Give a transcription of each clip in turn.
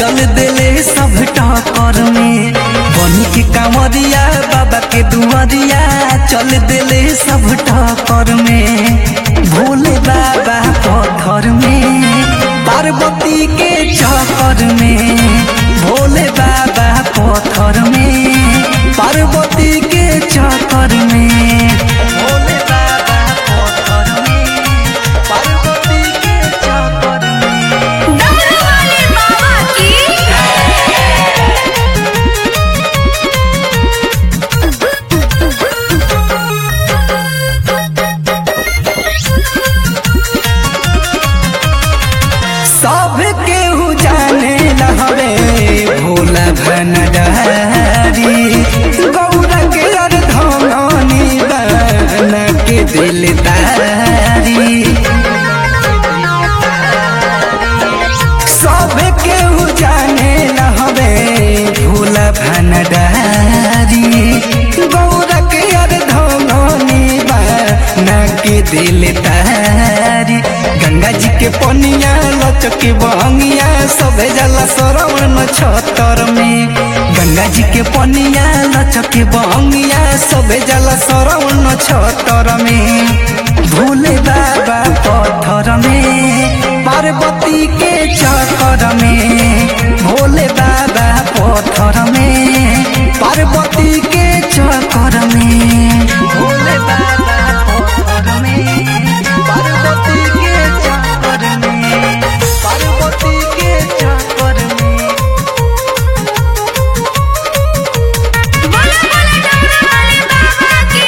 चल देले सब टकर में बनी के कांवरिया बाबा के दुआरिया चल देले सब टकर में भोले बाबा पत्थर में पार्वती के चक्कर में भोले बाबा पत्थर में पार्वती के चक्कर में भोले बाबा पत्थर में पार्वती के चक्कर में डमरू वाले बाबा की सब केहू जाने लहरे भोला भनडारी गौरा के अर्धनी बन के दिलदारी सब केहू जाने लहरे भोला भनडारी गौरा के अर्धनी बन के दिलदारी गंगा जी के पनिया लचके बहंगिया सबे जला सरवण छतर में गंगा जी के पनिया लचके बहंगिया सबे जला सरवण छतर में भोले बाबा पत्थर में पार्वती के चक्कर में भोले बाबा पत्थर में पार्वती के चक्कर में भोले बाबा पत्थर में पार्वती के चक्कर में पार्वती के चक्कर में बोला बोला डमरू वाले बाबा की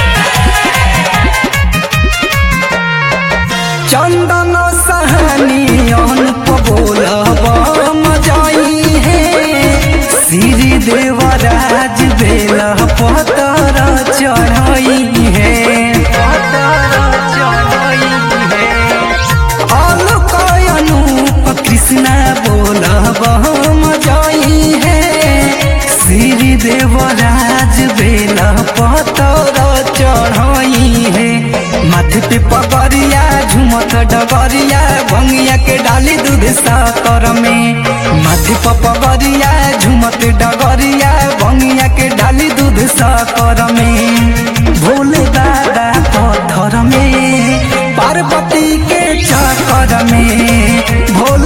चंदन सहानी अनुप बोलब मजाई है श्री देवराज बेल पतर चढ़ई है पतर चढ़ई है अलक अनूप कृष्णा बोलब मजाई है श्री देवराज बेल पतर चढ़ई है माथे पे पगरिया झुमत डगरिया भंगिया के डाली दूध साकर में माथे पे पगरिया झुमत डगरिया भंगिया के डाली दूध साकर में भोले बाबा पत्थर में पार्वती के चक्कर में भोले